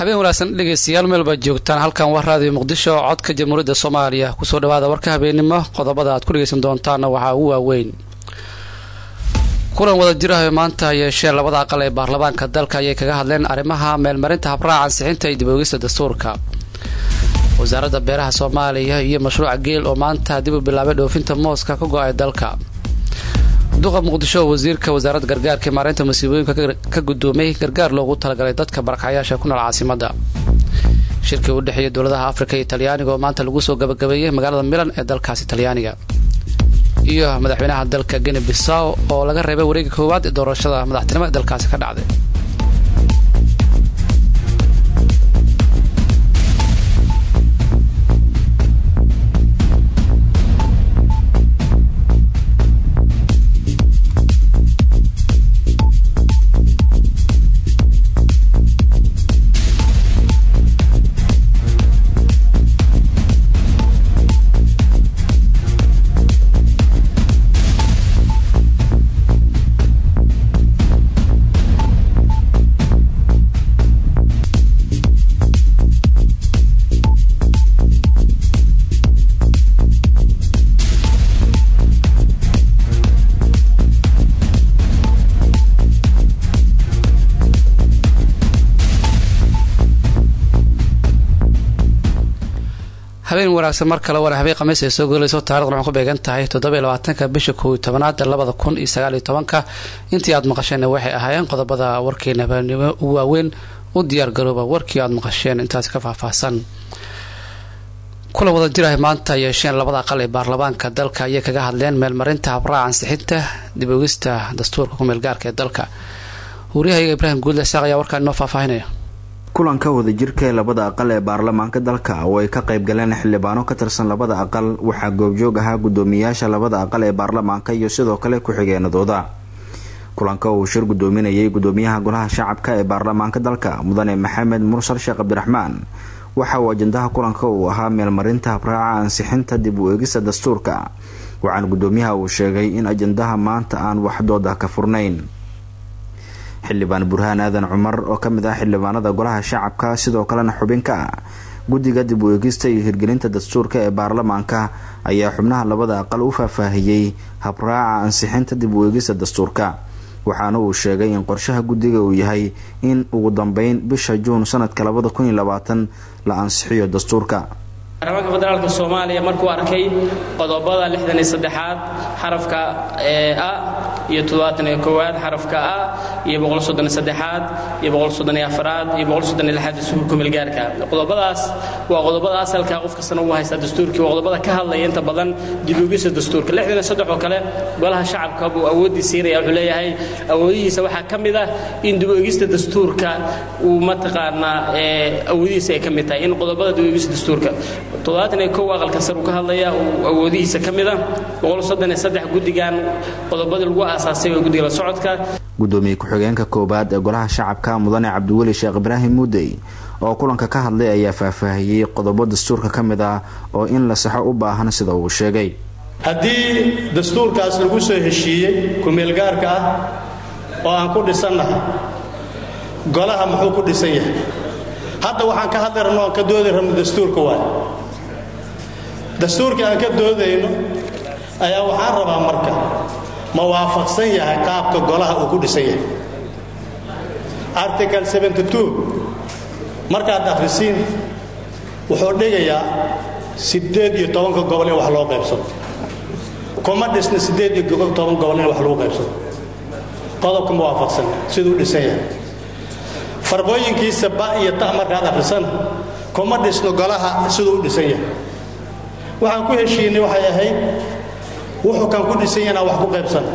habeen wanaagsan dhegeystayaal meel baad joogtaan halkan waa raadiyo muqdisho codka jamhuuriyadda soomaaliya kusoo dhawaada warka habeennimo qodobada aad ku dhegeysan doontaana waxaa ugu waaweyn kulan wada jiraha maanta yeeshee labada aqal ee baarlamaanka dalka ayay kaga hadleen arrimaha meelmarinta habraaca ansixinta iyo dibogista dastuurka wasaaradda beeraha soomaaliya iyo mashruuca geel oo maanta dib u bilaabay dhoofinta mooska ka go-ay dalka duqa muqdisho oo wasiirka wasaaradda gargaarka ee maareynta masiibooyinka ka gudoomay gargaar loogu talagalay dadka barakacayaasha ku nool caasimada shirkii u dhexeeya dowladaha afrika iyo talyaaniga oo maanta lagu soo gabagabeeyey magaalada milan ee dalkaasi talyaaniga iyo madaxweynaha dalka geni bisaw oo laga reebay wareega koowaad ee doorashada madaxtinimo ee dalkaasi ka dhacday habeen wanaagsan mar kale waana habeen khamiis ay soo golayso taarikhdan waxay ku beegan tahay toddoba iyo labaatanka bisha koow iyo tobanaad labada kun iyo sagaal iyo tobanka intii aad maqasheen waxay ahaayeen qodobada warkeena habeenimo ugu waaweyn u diyaargarooba warkii aad maqasheen intaasi ka faahfaahsan kulan wada jirahay maanta yeesheen labada aqal ee baarlamaanka dalka ayay kaga hadleen meelmarinta habraaca ansixinta dib ogista dastuurka ku meelgaarka ee dalka wariyahayaga ibraahim guudle saaq ayaa warkaan inoo faahfaahinaya kulanka wadajirka ee labada aqal ee baarlamaanka dalka oo ay ka qayb galeen xildhibaano ka tirsan labada aqal waxaa goobjoog ahaa gudoomiyaasha labada aqal ee baarlamaanka iyo sidoo kale ku-xigeenadooda kulanka uu shir gudoominayay gudoomiyaha golaha shacabka ee baarlamaanka dalka mudane maxamed mursal sheekh cabdiraxmaan waxa uu ajandaha kulanka uu ahaa meelmarinta habraaca ansixinta dib u eegista dastuurka waxaana gudoomiyaha uu sheegay in ajandaha maanta aan waxdooda ka furnayn xildhibaan burhaan aadan cumar oo ka mid ah xildhibaanada golaha shacabka sidoo kalena xubin ka ah guddiga dib u eegista iyo hirgelinta dastuurka ee baarlamaanka ayaa xubnaha labada aqal u faahfaahiyey habraaca ansixinta dib u eegista dastuurka waxaana uu sheegay in qorshaha guddiga uu yahay in ugu dambeyn bisha juun sanadka labada kun iyo labaatan la ansixiyo dastuurka baarlamaanka federaalka soomaaliya markuu arkay qodobada lixdan iyo saddexaad xarafka a iyo toddobaatan iyo koowaad xarafka a iyo boqol soddon iyo saddexaad iyo boqol soddon iyo afaraad iyo boqol soddon iyo lixaad dastuurka kumeelgaarka qodobadaas waa qodobada asalka qof kastana uu haystaa dastuurkii waa qodobada ka hadlaya inta badan dibugisa dastuurka lixdan iyo saddex oo kale golaha shacabka buu awooddii siinaya wuxuu leeyahay awoodihiisa waxaa ka mid ah in dib-u-egista dastuurka uu mataqaanaa awoodihiisa ay ka mid tahay in qodobada dib-u-egista dastuurka toddobaatan iyo kow aqalka sar uu ka hadlaya uu awoodihiisa ka mid a boqol soddon iyo saddex guddigan qodobadii lagu aasaasay waa guddiga la socodka gudoomiye ku-xigeenka koowaad ee golaha shacabka mudane cabdiweli sheekh ibraahim muudey oo kulanka ka hadlay ayaa faahfaahiyey qodobo dastuurka ka mid ah oo in la saxo u baahan sida uu sheegay haddii dastuurkaas lagu soo heshiiyey ku-meelgaarka ah oo aan ku dhisannahay golaha muxuu ku dhisan yahay hadda waxaan ka hadli rabno aan ka doodi rabno dastuurka waay dastuurkii aan ka doodayno ayaa waxaan rabaa marka ma waafaqsan yahay qaabka golaha uu ku dhisan yahay article markaad akhrisiin wuxuu dhigayaa siddeed iyo tobanka gobol in wax loo qaybsado kuma dhisna siddeed iyo toban gobol in wax lagu qaybsado qodobka ma waafaqsan siduu dhisan yahay farbooyinkiisa ba iyo ta markaad akhrisana kuma dhisno golaha siduu u dhisan yahay waxaan ku heshiinay waxay ahayd wuxuu kan ku dhisan yahay inaan wax ku qaybsan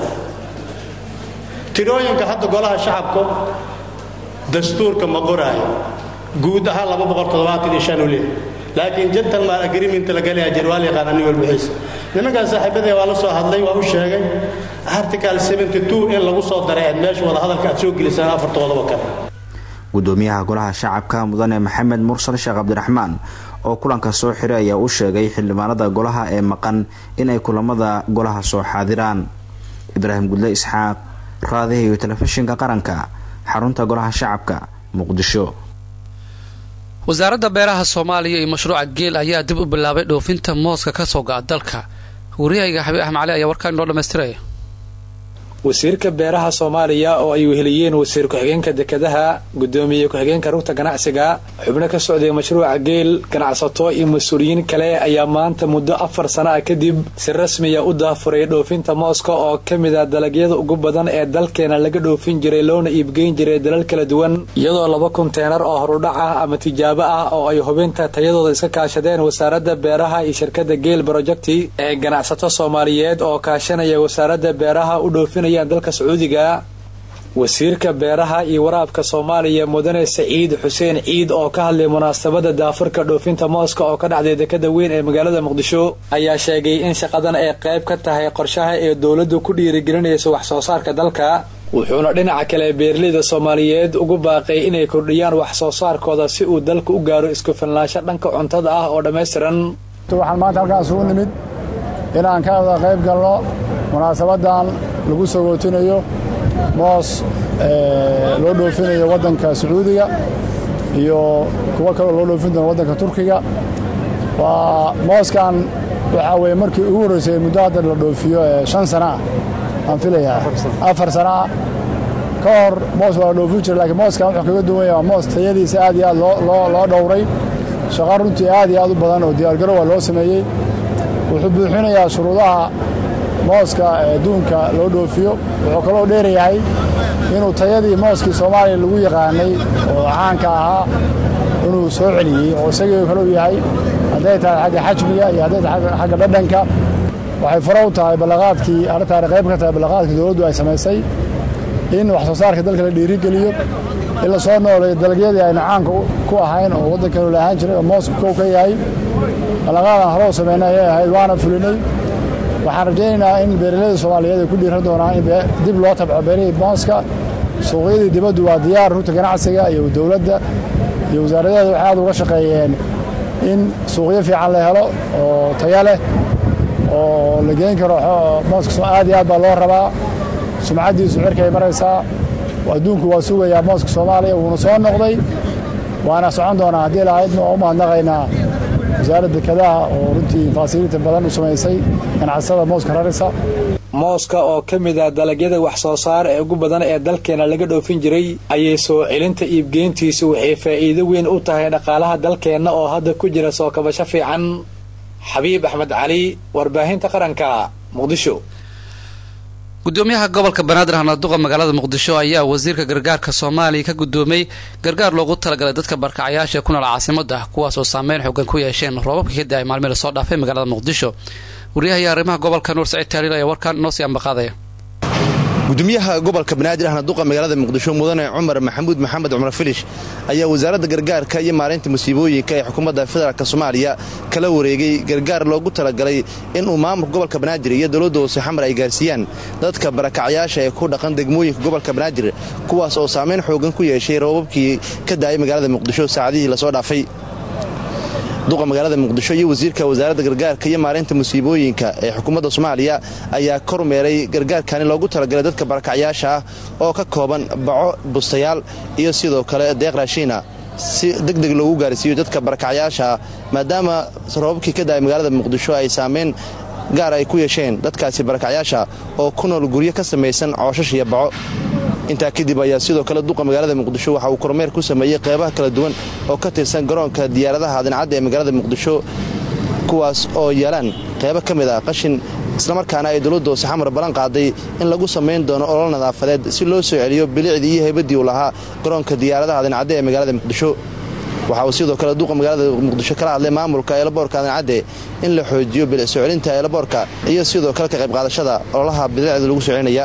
tirooyinka hadda golaha shacabka dastuurka ma qoraayo guud ahaan laba boqol toddobaatan iyo shan uu leeyahay laakiin gentleman agreement la galaya jir waa la yaqaana nin walbixiisa nimankan saaxiibadee waa la soo hadlay waa u sheegay article 72 in lagu soo daray aad meesha wada hadalka aad soo gelisaan afartoodaba kale gudoomiyaha golaha shacabka mudane maxamed mursal sheekh cabdiraxmaan oo kulanka soo xiray ayaa u sheegay xildhibaanada golaha ee maqan inay kulamada golaha soo xaadiraan ibraahim gudle isxaaq raadiha iyo telefishinka qaranka xarunta golaha shacabka muqdisho wasaaradda beeraha soomaaliya iyo mashruuca geel ayaa dib u bilaabay dhoofinta mooska ka soo go'a dalka wariyahayga xabiib axmed cali ayaa warkaan inoo dhammaystiraya wasiirka beeraha soomaaliya oo ay weheliyeen wasiir ku-xigeenka dekedaha gudoomiye ku-xigeenka rugta ganacsiga xubno ka socday mashruuca geel ganacsato iyo mas-uuliyiin kale ayaa maanta muddo afar sana ah kadib si rasmiya u daafuray dhoofinta mooska oo ka mid a dalagyada ugu badan ee dalkeena laga dhoofin jiray loona iibgeyn jiray dalal kala duwan iyadoo laba konteenar oo horudhac ah ama tijaabo ah oo ay hubinta tayadooda iska kaashadeen wasaaradda beeraha iyo shirkada geel brojecti ee ganacsato soomaaliyeed oo kaashanaya wasaaradda beeraha u dhoofin dalka sacuudiga wasiirka beeraha iyo waraabka soomaaliya mudane saciid xuseen ciid oo ka hadlay munaasabada daafurka dhoofinta mooska oo ka dhacday dekada weyn ee magaalada muqdisho ayaa sheegay in shaqadan ay qayb ka tahay qorshaha ee dowladdu ku dhiirigelinaysa wax soo saarka dalka wuxuuna dhinaca kale beeraleyda soomaaliyeed ugu baaqay inay kordhiyaan wax soo saarkooda si uu dalka u gaaro isku filnaansho dhanka cuntada ah oo dhammaystiran waxaan maanta halkaas ugu nimid inaan ka wada qayb galno munaasabadan lagu sagootinayo moos loo dhoofinayo waddanka sacuudiga iyo kuwo kaloo loo dhoofin doono waddanka turkiga waa mooskan waxaa weeye markii ugu horreysay muddo hadda la dhoofiyo shan sana ah aan filayaa afar sana ah ka hor moos waa la dhoofin jira lakiin mooskan wuxuu kaga duwan yahay waa moos tayadiisa aad iyo aad loo dhowray shaqa runtii aad iyo aad u badan oo diyaargaro waa loo sameeyey wuxuu buuxinayaa shuruudaha mooska adduunka loo dhoofiyo wuxuu kaloo dheerayahay inuu tayadii mooskii soomaaliya lagu yaqaanay oo caanka ahaa inuu soo celiyey oo isagii kalou yahay hadday tahay xagga xajmiga iyo hadday tahay xagga dhadhanka waxay faro u tahay ballaqaadkii arrintaani qayb ka tahay ballaqaadkii dowladdu ay samaysay in wax soo saarka dalka la dhiirigeliyo in la soo nooleeyo dalagyadii aynu caanka ku ahayn oo waddankanu la ahaan jiray oo moosku kow ka yahay ballaqaadan hore u samaynay ayay ahayd waana fulinay waxaan rajaynaynaa in beeraleyda soomaaliyeed ay ku dhiiran doonaan in dib loo tabco beerihii mooska suuqyadii dibaddu waa diyaar runta ganacsiga iyo dowladda iyo wasaaradeeda waxay aad uga shaqeeyeen in suuqyo fiican la helo oo taya leh oo la geyn karo mooska aad iyo aad baa loo rabaa sumcaddiisu cirkay maraysaa adduunku waa sugayaa mooska soomaaliya wuuna soo noqday waana socon doonaa haddii lahaydna waa u mahadnaqaynaa wasaaradda dekadaha oo runtii faasiliinta badan u samaysay ganacsada mooska rarisa mooska oo ka mid ah dalagyada wax soo saar ee ugu badan ee dalkeena laga dhoofin jiray ayay soo celinta iibgeyntiisu waxay faa'iido weyn u tahay dhaqaalaha dalkeenna oo hadda ku jira soo kabasho fiican xabiib axmed cali warbaahinta qaranka muqdisho gudoomiyaha gobolka banaadir hanaduqa magaalada muqdisho ayaa wasiirka gargaarka soomaaliya ka gudoomay gargaar loogu talagalay dadka barkacayaasha ku nool caasimada kuwaas oo saameyn xoogan ku yeesheen roobabka ka da-ay maalmihii lasoo dhaafay magaalada muqdisho waryahayo arrimaha gobolka nuur saciid taaliil ayaa warkaan noo sii ambaqaadaya gudoomiyaha gobolka banaadir ahna duqa magaalada muqdisho mudane cumar maxamuud maxamed cumar filish ayaa wasaaradda gargaarka iyo maareynta musiibooyinka ee xukuumadda federaalk soomaaliya kala wareegay gargaar loogu talagalay inuu maamulka gobolka banaadir iyo dowladda hoose xamar ay gaarsiiyaan dadka barakacyaasha ee ku dhaqan degmooyinka gobolka banaadir kuwaas oo saameyn xoogan ku yeeshay roobabkii ka daayay magaalada muqdisho saacadihii lasoo dhaafay duqa magaalada muqdisho iyo wasiirka wasaaradda gargaarka iyo maareynta musiibooyinka ee xukuumadda soomaaliya ayaa kormeeray gargaarkani loogu talagalay dadka barakacyaasha ah oo ka kooban baco bustayaal iyo sidoo kale deeq raashiina si deg deg loogu gaarsiiyo dadka barakacyaasha ah maadaama roobabkii ka daaya magaalada muqdisho ay saameyn gaar ay ku yeesheen dadkaasi barakacyaasha oo ku nool guryo ka samaysan cooshash iyo baco intaa kadib ayaa sidoo kale duqa magaalada muqdisho waxa uu kormeer ku sameeyey qeybaha kala duwan oo ka tirsan garoonka diyaaradaha adincadda ee magaalada muqdisho kuwaas oo yeelaan qeybo ka mid ah qashin islamarkaana ay dowladda hoose xamar ballan qaaday in lagu samayn doono olol nadaafadeed si loo soo celiyo bilicdii iyo heybadii uu lahaa garoonka diyaaradaha adincadde ee magaalada muqdisho waxa uu sidoo kale duqa magaalada muqdisho kala hadlay maamulka eelaboorka adincadde in la xoojiyo bilic soo celinta eelaboorka iyo sidoo kale ka qayb qaadashada ololaha bilicda lagu soo celinaya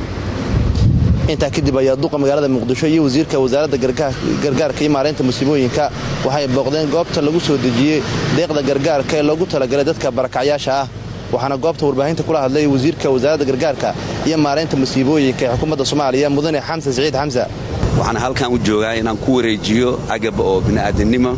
intaa kadib ayaa duqa magaalada muqdisho iyo wasiirka wasaaradda gargaarka iyo maareynta musiibooyinka waxay booqdeen goobta lagu soo dejiyey deeqda gargaarka ee loogu talagalay dadka barakacyaasha ah waxaana goobta warbaahinta kula hadlay wasiirka wasaaradda gargaarka iyo maareynta musiibooyinka ee xukuumadda soomaaliya mudane xamsan siciid xamsa waxaan halkan u joogaa inaan ku wareejiyo agab oo bini'aadannimo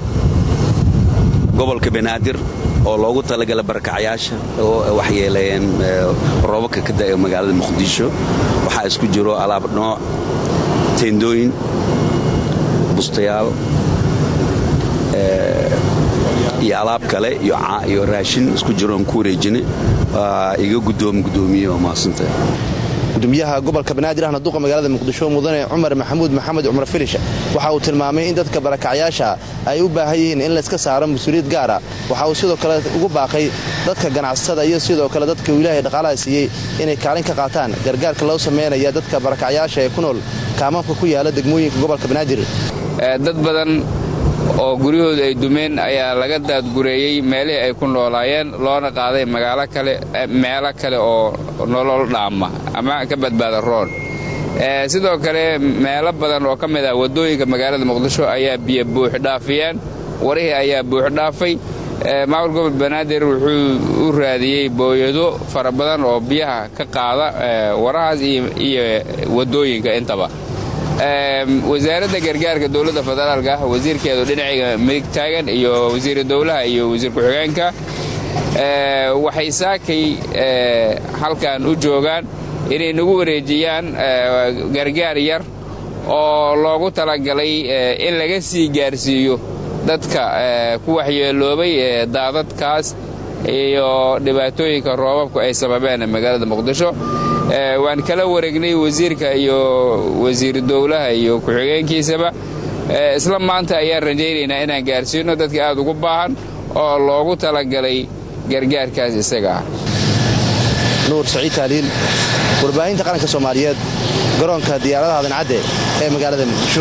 gobolka banaadir oo loogu talagala barakacyaasha oo waxyeeleeyeen roobabka ka da'e magaalada muqdisho waxaa isku jiro alaab nooc teendooyin bustayaal iyo alaab kale iyo raashin isku jiroon ku wareejinay waa iga gudoomi gudoomiye oo mahadsanta gudoomiyaha gobolka banaadir ahna duqa magaalada muqdisho mudane cumar maxamuud maxamed cumar filish waxa uu tilmaamay in dadka barakacyaasha ay u baahan yihiin in layska saaro mas-uuliyad gaara waxa uu sidoo kale ugu baaqay dadka ganacsatada iyo sidoo kale dadka uu ilaahay dhaqaalaha siiyey inay kaalin ka qaataan gargaarka loo samaynaya dadka barakacyaasha ee ku nool kaamaamka ku yaala degmooyinka gobolka banaadir dad badan oo guryahooda ay dumeen ayaa laga daadgureeyey meelihii ay ku noolaayeen loona qaaday magaalo kale meelo kale oo nolol dhaama ama ka badbaada roon sidoo kale meelo badan oo ka mid ah waddooyinka magaalada muqdisho ayaa biyo buuxdhaafiyeen warihii ayaa buuxdhaafay maamul gobol banaadir wuxuu u raadiyey booyado fara badan oo biyaha ka qaada warahaas iyo waddooyinka intaba wasaaradda gargaarka dowladda federaalka ah wasiirkeedu dhinacayga midig taagan iyo wasiira dowlaha iyo wasiir ku-xigeenka waxay saakay halkan u joogaan inay nagu wareejiyaan gargaar yar oo loogu talagalay in laga sii gaarsiiyo dadka ku waxyeeloobay daadadkaas iyo dhibaatooyinka roobabku ay sababeen magaalada muqdisho waan kala wareegnay wasiirka iyo wasiiru dowlaha iyo ku-xigeenkiisaba isla maanta ayaan rajaynaynaa inaan gaarsiino dadka aad ugu baahan oo loogu talagalay gargaarkaas isaga ah nuur saciid taaliil warbaahinta qaranka soomaaliyeed garoonka diyaaradaha dancadde ee magaalada muqdisho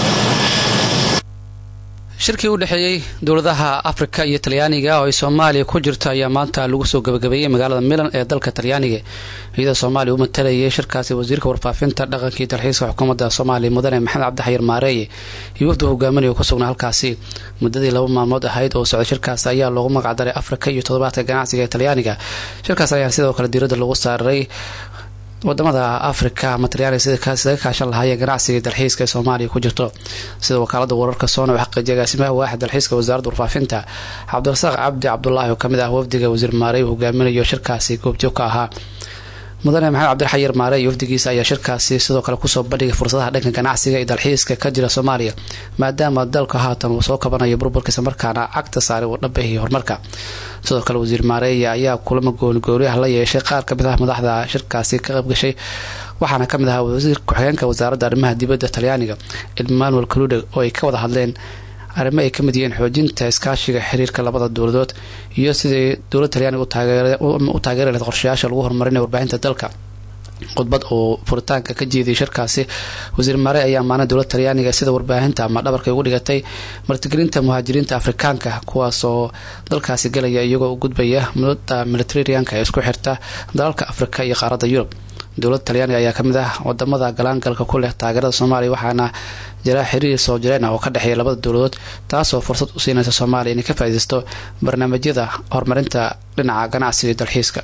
shirkii u dhexeeyey dowladaha afrika iyo talyaaniga oo ay soomaaliya ku jirto ayaa maanta lagu soo gabagabeeyey magaalada milan ee dalka talyaaniga iyadoo soomaaliya u matalayay shirkaasi wasiirka warfaafinta dhaqankii dalxiiska xukuumadda soomaaliya mudane maxamed cabdixayir maareeye iyo wafdu hogaaminaya ku sugnaa halkaasi muddadii laba maalmood ahayd oo socday shirkaas ayaa loogu magacdaray afrika iyo toddobaadka ganacsiga ee talyaaniga shirkaas ayaa sidoo kale diiradda lagu saaray wadamada afrika ama talyaaniga sidaga kaashan lahaayeen ganacsiga dalxiiska ee soomaaliya ku jirto sida wakaalada wararka soona u xaqiijiyay agaasimaha waaxid dalxiiska wasaaradda warfaafinta cabdirasaaq cabdi cabdulaahi oo kamid ah wafdiga wasiir maarey hogaaminayo shirkaasi goobjoog ka ahaa mudane maxamed cabdiraxayir maare iyo wafdigiisa ayaa shirkaasi sidoo kale kusoo bandhigay fursadaha dhanka ganacsiga iyo dalxiiska ka jira soomaaliya maadaama dalka haatan uu soo kabanayo burburkiisa markaana cagta saaray uu dhabahii horumarka sidoo kale wasiir maareeya ayaa kulamo goonigooniyaha la yeeshay qaar kamid ah madaxda shirkaasi ka qaybgashay waxaana kamid ahaa wasiir ku-xigeenka wasaaradda arrimaha dibadda talyaaniga emmanuel kalude oo ay ka wada hadleen arrimo ay kamid yihiin xoojinta iskaashiga xiriirka labada dowladood iyo sidai dowlad talyaaniga u taageeri lahayd qorshayaasha lagu horumarinaya warbaahinta dalka khudbad uu furitaanka ka jeediyay shirkaasi wasiir maare ayaa maana dowlad talyaaniga sida warbaahinta ama dhabarkay ugu dhigatay martigelinta muhaajiriinta afrikaanka kuwaas oo dalkaasi galaya iyagoo u gudbaya mudada militarianka ee isku xirta dalalka afrika iyo qaaradda yurub dowladda talyaaniga ayaa kamid ah wadamada galaangalka ku leh taageerada soomaaliya waxaana jira xiriir soo jireen ah oo ka dhexeeya labada dowladood taasoo fursad u siinaysa soomaaliya inay ka faaidaysto barnaamijyada horumarinta dhinaca ganacsiga iyo dalxiiska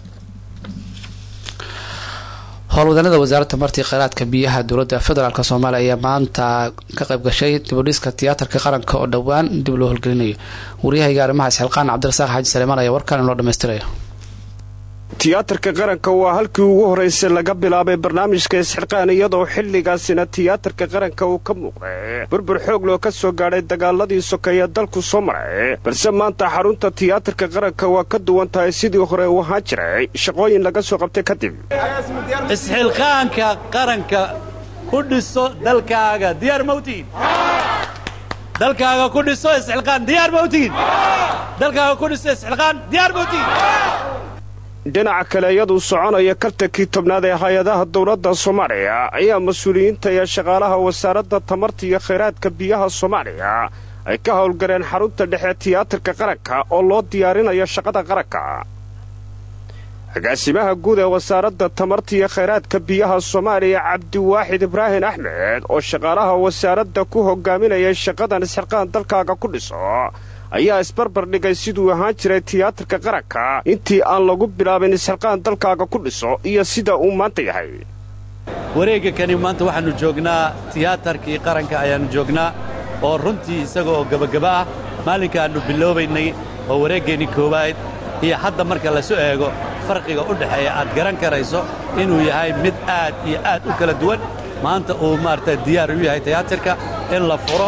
howlwadanada wasaaradda martii kheyraadka biyaha dowladda federaalk soomaaliya ayaa maanta ka qayb gashay dibudhiska tiyaatarka qaranka oo dhowaan dib loo holgelinayo waryahayga arrimaha isxilqaan cabdirasaaq xaaji saleemaan ayaa warkaan inoo dhamaystirayo tiyaatarka qaranka waa halkii ugu horraysay laga bilaabay barnaamijka isxirqaan iyadoo xilligaasina tiyaatarka qaranka uu ka muuqday burbur xoog loo ka soo gaadhay dagaaladii sokeeye dalku soo maray balse maanta xarunta tiyaatarka qaranka waa ka duwan tahay sidii hore uu ahaan jiray shaqooyin laga soo qabtay kadib isxilqaanka qaranka ku dhiso dalkaaga diyaar mawtiin dalkaaga ku dhiso isxilqaan diyaar mawtiin dalkaaga ku dhiso isxilqaan diyaar mawtiin dhinaca kale iyaduu soconaya kartankii tobnaad ee hay-adaha dowladda soomaaliya ayaa mas-uuliyiinta iyo shaqaalaha wasaaradda tamarta iyo khayraadka biyaha soomaaliya ay ka howlgaleen xarunta dhexe tiyaatarka qaranka oo loo diyaarinayo shaqada qaranka agaasimaha guud ee wasaaradda tamarta iyo khayraadka biyaha soomaaliya cabdiwaaxid ibraahin axmed oo shaqaalaha wasaaradda ku hogaaminayay shaqadan isxirqaan dalkaaga ku dhiso ayaa isbarbar dhigay siduu ahaan jiray tiyaatarka qaranka intii aan lagu bilaabin isxilqaan dalkaaga ku dhiso iyo sida uu maanta yahay wareegga kani maanta waxaannu joognaa tiyaatarkii qaranka ayaannu joognaa oo runtii isaga oo gebagaba ah maalinka aannu biloobaynay oo wareeggeennii koowaad iyo hadda marka lasu eego farqiga u dhexeeya aad garan karayso inuu yahay mid aad iyo aad u kala duwan maanta uu maarata diyaar u yahay tiyaatarka in la furo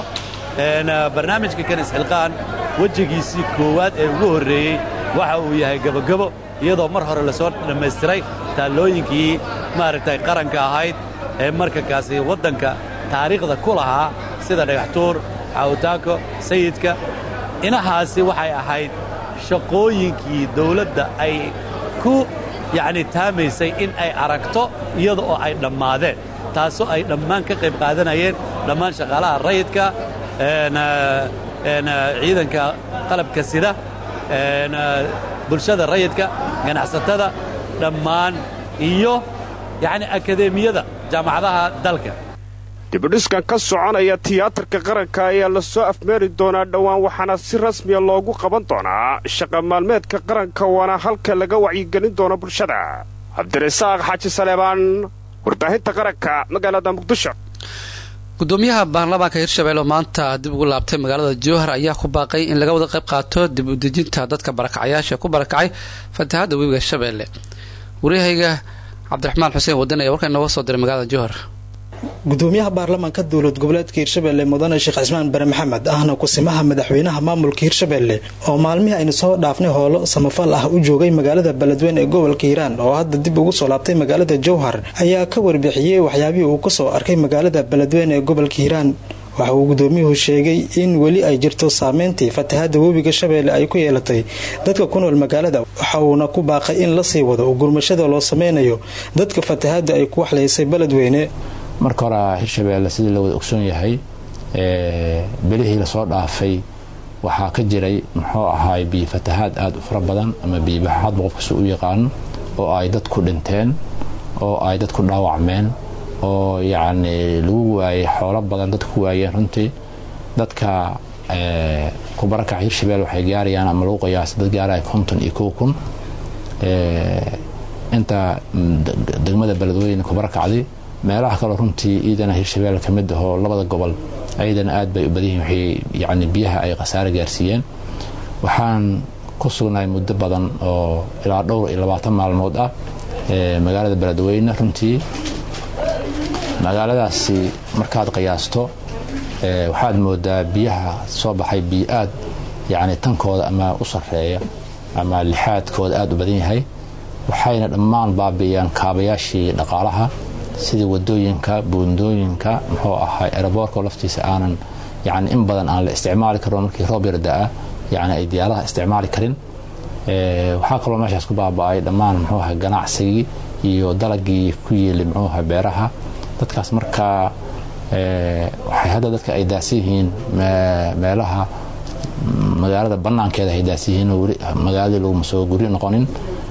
barnaamijka kan isxilqaan wejigiisii koowaad ee ugu horreeyey waxa uu yahay gebogebo iyadoo mar hore lasoo dhammaystiray taallooyinkii maaragtay qaranka ahayd ee markankaasi waddanka taariikhda ku lahaa sida dhagaxtuur xawtaako sayidka inahaasi waxay ahayd shaqooyinkii dawladda ay ku yacni taamaysay in ay aragto iyada oo ay dhammaadeen taasoo ay dhammaan ka qayb qaadanayeen dhammaan shaqaalaha rayidka ciidanka qalabka sida bulshada rayidka ganacsatada dhammaan iyo yacni akadeemiyada jaamacadaha dalka dibudhiskan ka soconaya tiyaatarka qaranka ayaa la soo afmeeri doonaa dhowaan waxaana si rasmiya loogu qaban doonaa shaqa maalmeedka qaranka waana halka laga wacyigelin doono bulshada cabdirasaaq xaaji saleebaan warbaahinta qaranka magaalada muqdisho gudoomiyaha baarlamaanka hirshabelle oo maanta dib ugu laabtay magaalada jowhar ayaa ku baaqay in laga wada qayb qaato dib u dejinta dadka barakacayaasha ku barakacay fatahaadda webiga shabeelle waryahayga cabdiraxmaan xuseen wadan ayaa warkaa inooga soo diray magaalada jowhar gudoomiyaha baarlamaanka dowlad goboleedka hirshabelle mudane sheekh cismaan bare maxamed ahna kusimaha madaxweynaha maamulka hirshabelle oo maalmihii aynu soo dhaafnay hoolo samafal ah u joogay magaalada beledweyne ee gobolka hiiraan oo hadda dib ugu soo laabtay magaalada jowhar ayaa ka warbixiyey waxyaabihii uu kasoo arkay magaalada beledweyne ee gobolka hiiraan waxa uu gudoomiyuhu sheegay in weli ay jirto saameyntii fatahaada webiga shabeelle ay ku yeelatay dadka ku nool magaalada waxa uuna ku baaqay in la sii wado gurmashada loo sameynayo dadka fatahaada ay ku waxleysay beledweyne marka hore hirshabeelle sidii la wada ogsoon yahay belihii lasoo dhaafay waxaa ka jiray muxuu ahaay biyo fatahaad aada u fara badan ama biyobaxaadba qofkasi u yaqaano oo ay dadku dhinteen oo ay dadku dhaawacmeen oo yacni lagu waayay xoolo badan dadku ku waayeen runtii dadka kubarakaca hirshabelle waxay gaarayaan ama lagu qiyaasay dad gaaraya konton iyo kow kun inta degmada beledweyne kubarakacdi meelaha kaleo runtii iidana hirshabelle ka mid ahoo labada gobol ayadana aad bay u badan yihin waxay yacni biyaha ay khasaare gaarsiiyeen waxaan ku sugnahay muddo badan oo ilaa dhowr iyo labaatan maalmood ah magaalada beledweyne runtii magaaladaasi markaad qiyaasto waxaad moodaa biyaha soo baxay biyo aad yacni tankooda ama u sarreeya ama lixaadkooda aad u badan yahay waxayna dhammaan baabi'iyaan kaabayaashii dhaqaalaha sidii wadooyinka buundooyinka muxuu ahaa eraboorka laftiisa aanan yani in badan aan la isticmaali karin markii roob yarda-ah yani ay diyaaradaha isticmaali karin waxaa kaloo meeshaas ku baaba-ay dhammaan muxuu aha ganacsigii iyo dalagii ku yeeli muxuu aha beeraha dadkaas markaa waxay hadda dadka ay daasi yihiin meelaha magaalada banaankeeda ay daasi yihiin weli magaaladii laguma soo guri noqonin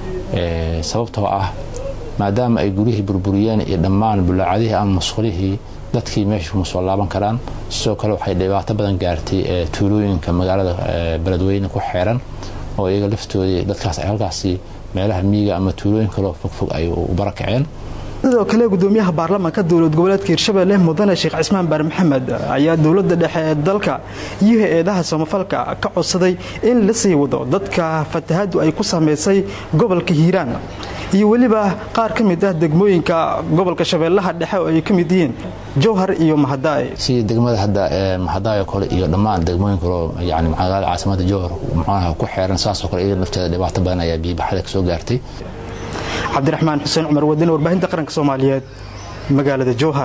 sababtoo ah maadaama ay guryihii burburiyeen iyo dhammaan bulaacadihii ama masqulihii dadkii meesha kuma soo laaban karaan sidoo kale waxay dhibaato badan gaartay tuulooyinka magaalada beledweyne ku xeeran oo iyaga laftoodii dadkaas ay halkaasi meelaha miyiga ama tuulooyin kaloo fogfog ay u barakaceen sidoo kale gudoomiyaha baarlamaanka dowlad goboleedka hirshabelle mudane sheekh cismaan baar maxamed ayaa dowlada dhexe ee dalka iyo hay-adaha samafalka ka codsaday in la sii wado dadka fatahaadu ay ku saameysay gobolka hiiraan iyo weliba qaar ka mid ah degmooyinka gobolka shabeellaha dhexe oo ay ka mid yihiin jowhar iyo mahadaay sidii degmada hadda mahadaayoo kale iyo dhammaan degmooyin kaleo yani magaalada caasimada jowhar muxuunaha ku xeeran saasoo kale iyada nafteeda dhibaato badan ayaa biyobaxada kasoo gaartay cabdiraxmaan xuseen cumar wadane warbaahinta qaranka soomaaliyeed magaalada jowhar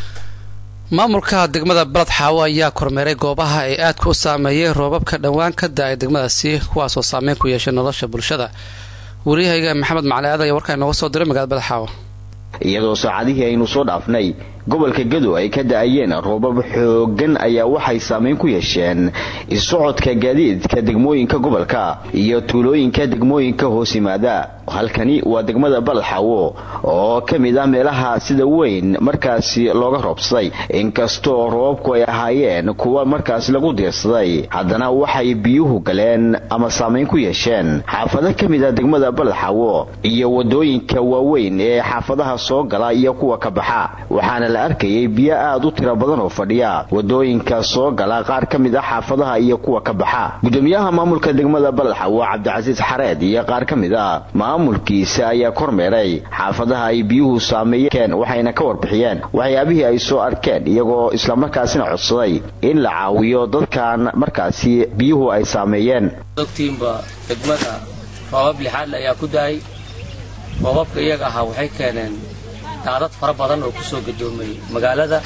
maamulka degmada balad xaawo ayaa kormeeray goobaha ay aadka u saameeyey roobabka dhowaan ka da-ay degmadaasi kuwaasoo saameyn ku yeeshay nolosha bulshada waryahayga maxamed macali aad ayaa warkaa inooga soo diray magaalada balad xaawo iyadoo saacadihii aynu soo dhaafnay gobolka gadow ay ka da-ayeen roobab xoogan ayaa waxay saameyn ku yeesheen isocodka gaadiidka degmooyinka gobolka iyo tuulooyinka degmooyinka hoos yimaada halkani waa degmada balxawo oo ka mid ah meelaha sida weyn markaasi looga roobsaday inkastoo roobabku ay ahaayeen kuwa markaasi lagu diirsaday haddana waxay biyuhu galeen ama saameyn ku yeesheen xaafado ka mid ah degmada balxawo iyo wadooyinka waaweyn ee xaafadaha soo gala iyo kuwa ka baxa waxaana la arkayay biyo aad u tiro badan oo fadhiya wadooyinka soo gala qaar ka mid ah xaafadaha iyo kuwa ka baxa gudoomiyaha maamulka degmada baladxawo cabdicasiis xareed iyo qaar ka mid ah maamulkiisa ayaa kormeeray xaafadaha ay biyuhu saameeyeen waxayna ka warbixiyeen waxyaabihii ay soo arkeen iyagoo islamarkaasina codsaday in la caawiyo dadkan markaasi biyuhu ay saameeyeen ogtiinba degmada roobab lixaadle ayaa ku dahay roobabka iyaga ahaa waxay keeneen daadad fara badan oo ku soo gadoomay magaalada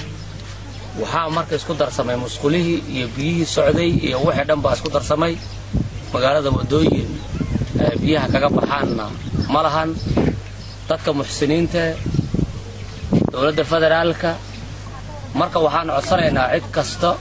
waxaa marka isku darsamay musqulihii iyo biyihii socday iyo wixii dhan baa isku darsamay magaalada waddooyin biyaha kaga baxaanna ma lahan dadka muxsiniinta dowladda federaalka marka waxaan codsanaynaa cid kasta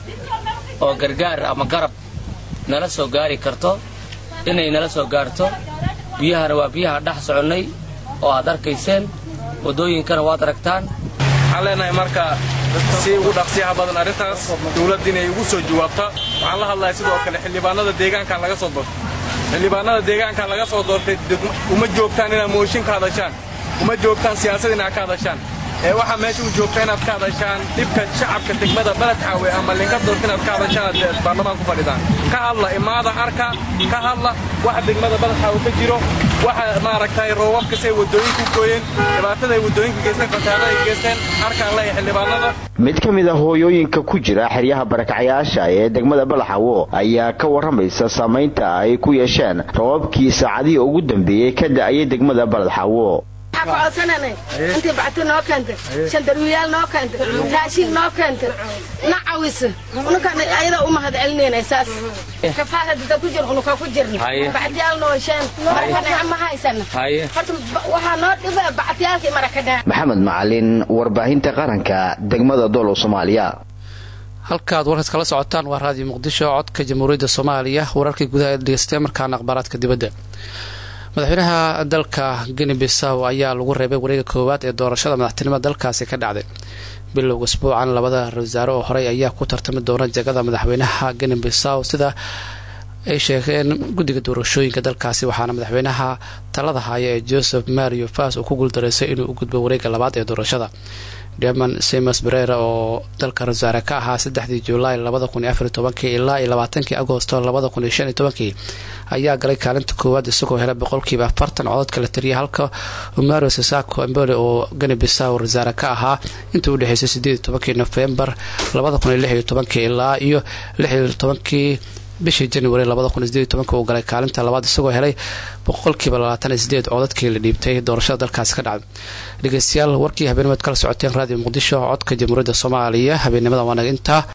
oo gargaar ama garab nala soo gaari karto inay nala soo gaarto biyahana waa biyaha dhex soconnay oo aad arkayseen waddooyinkana waad aragtaan waxaan leenahay marka si ugu dhaqsiyaha badan arrintaas dawladda inay ugu soo jawaabta waxaan la hadlahay sidoo kale xildhibaanada deegaankan laga soo doortay xildhibaanada deegaankan laga soo doortay uma joogtaan inaad mooshin ka hadashaan uma joogtaan siyaasad inaad ka hadashaan ee waxaa meesha u joogta inaad ka hadashaan dhibka shacabka degmada baledxaawe ama linka doorta inaad ka hadashaan aad baarlamaan ku fadhidaan ka hadla imaada arka ka hadla waxa degmada baledxaawe ka jiro waxa maaragtay roobabka say waddooyinku gooyeen dhibaatada ay waddooyinka geysteen fasaada ay geysteen arkaan leeyahay xildhibaanada mid ka mid a hooyooyinka ku jira xeryaha barakacyaasha ee degmada balaxawo ayaa ka warramaysa saamaynta ay ku yeesheen roobabkii saacadihii ugu dambeeyey ka da'ayay degmada baladxawo waxaa ku codsananay intii bacti noo keentay shandarwiyaal noo keentay raashin noo keentay na cawisa unukaan ayada u mahad celinayna saas kafaada dada ku jir unuka ku jirna bactiyaal noo hesheen marakadhaca ma haysana horta waxaa noo dhiba bactiyaalkii marakadhaca maxamed macalin warbaahinta qaranka degmada doolow soomaaliya halkaaad warkaas kala socotaan waa raadiyo muqdisho codka jamhuuriyadda soomaaliya wararkii gudaha ee dhegeystay markaana akhbaaraadka dibadda madaxweynaha dalka geni bisaw ayaa lagu reebay wareega koowaad ee doorashada madaxtinimada dalkaasi ka dhacday bilowga isbuucan labada ra wasaare oo horey ayaa ku tartami doona jegada madaxweynaha geni bisaw sida ay sheegeen guddiga doorashooyinka dalkaasi waxaana madaxweynaha talada haya ee joseph mario fas uu ku guuldareystay inuu u gudbo wareega labaad ee doorashada deman simas berera oo dalka rawasaare ka ahaa saddexdii julaay labada kun iyo afariy tobankii ilaa iyo labaatankii agosto labada kun iyo shan iyo tobankii ayaa galay kaalinta koowaad isagoo helay boqolkiiba afartan cododka la tiriyay halka mario sasako embole oo gani bisaw rawasaare ka ahaa intii u dhexeysay sideed iyo tobankii nofembar labada kun iyo lix iyo tobankii ilaa iyo lix iyo tobankii bishii januari labada kun sideed iyo tobanka uu galay kaalinta labaad isagoo helay boqolkiiba labaatan iyo sideed codadkii la dhiibtay doorashada dalkaasi ka dhacday dhegeystayaal warkii habeennimaad kala socoteen raadiyo muqdisho codka jamhuuriyadda soomaaliya habeennimada waanaga intaa